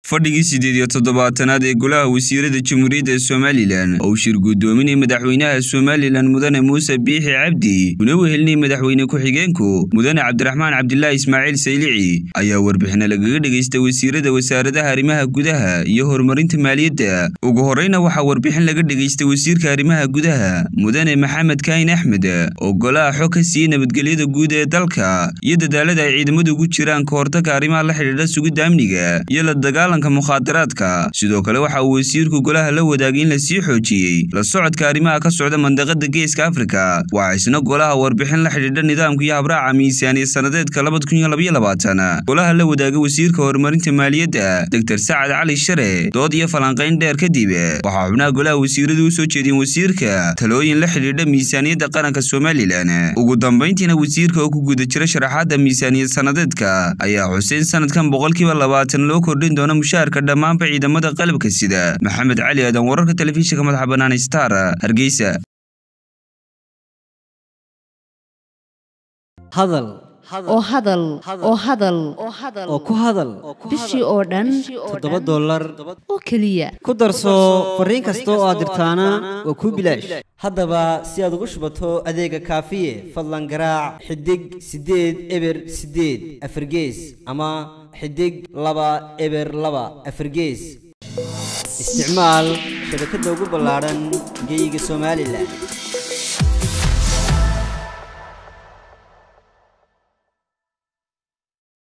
fadhigii siddeed iyo toddobaatanaad ee golaha wasiirada jamhuuriyadda somalilan oo uu shir guddoominay madaxweynaha somalilan mudane muuse biixi cabdi una wehelinay madaxweyne ku-xigeenku mudane cabdiraxmaan cabdilaahi ismaaciil saylici ayaa warbixina lagaga dhegaystay wasiirada wasaaradaha arrimaha gudaha iyo horumarinta maaliyadda ugu horreyna waxaa warbixin laga dhegaystay wasiirka arrimaha gudaha mudane maxamed kaahin axmed oo golaha xog ka siiyey nabadgelyada guud ee dalka iyo dadaalada ay ciidamadu ugu jiraan ka hortagga arrimaha la xidhiidha sugidda amniga iyo la dagaalanka mukhaadaraadka sidoo kale waxa uu wasiirku golaha la wadaagay in la sii xoojiyey la socodka arrimaha ka socda mandaqada geeska afrika waxaa isna golaha warbixin la xidhiidha nidaamka iyo habraaca miisaaniya sannadeedka golaha la wadaagay wasiirka horumarinta maaliyadda doctor sacad cali share dood iyo falanqayn dheer kadib waxaa xubnaha golaha wasiiradu u soo jeediyeen wasiirka talooyin la xidhiidha miisaaniyadda qaranka somalilan ugu dambayntiina wasiirka oo ku guda jira sharaxaadda miisaaniyad sannadeedka ayaa xuseen sanadkan boqolkiiba labaatan loo kordhin doono mushaharka dhammaanba ciidamada qalabka sida maxamed cali aadan wararka telefishinka madaxa bannaan star hargeysa hadal oo hadal oo hadal oo ku hadal bishii oo dhan toddoba dollar oo keliya ku darso fariin kasta oo aad dirtaana waa kuu bilaash haddaba si aad ugu shubato adeega kaafiye fadlan garaac xidig siddeed eber siddeed afargees ama xidig laba eber laba afargees isticmaal shabakadda ugu ballaadhan geyga somalilan